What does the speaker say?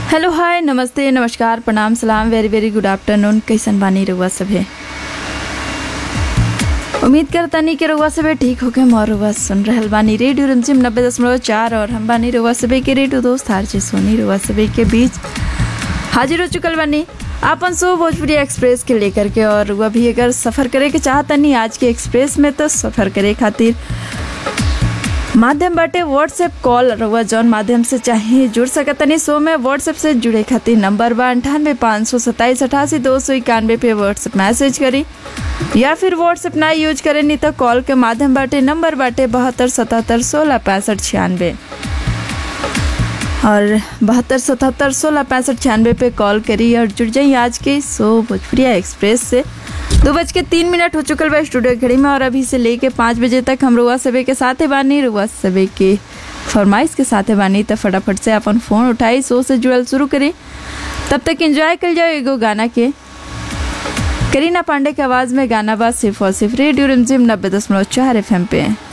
hello hi नमस्ते नमस्कार प्रणाम सलाम वेरी वेरी गुड आफ्टरनून कैसन बानी रउआ सभे उम्मीद करतानी कि रउआ सभे ठीक होके मोर रउआ सुन रहल बानी रेडियो रंजिम नब्बे दशमलव चार और हम बानी रउआ सभे के रेडियो दोस्त हारजे सोनी रउआ सभे के बीच हाजिर हो चुकल बानी आपन सो भोजपुरी एक्सप्रेस के लेकर के और रउआ भी अगर सफ़र करे के चाहतनी आज के एक्सप्रेस में तो सफ़र करे खातिर माध्यम बाटे व्हाट्सएप कॉल रउआ जौन माध्यम से चाहे जुड़ सकतनी सो में व्हाट्सएप से जुड़े खातिर नंबर बा अंठानवे पाँच सौ सत्ताईस अठासी दो सौ इक्यानवे पे व्हाट्सएप मैसेज करी या फिर व्हाट्सएप ना यूज करे नहीं तो कॉल के माध्यम बाटे नंबर बाटे बहत्तर सतहत्तर सोलह पैंसठ छियानवे और बहत्तर सतहत्तर सोलह पैंसठ छियानवे पे कॉल करी और जुड़ जाइए आज के सो भोजपुरिया एक्सप्रेस से दो बज के तीन मिनट हो चुकल बा स्टूडियो घड़ी में और अभी से लेके पाँच बजे तक हम रुआ सबे के साथे बानी रुआ सबे के फरमाइश के साथे बानी तो फटाफट से अपन फ़ोन उठाई सो से जुड़ल शुरू करी तब तक एंजॉय कर जाओ एगो गाना के करीना पांडे की आवाज़ में गाना बा सिर्फ और सिर्फ रेडियो रिमझिम नब्बे दशमलव चार एफ पे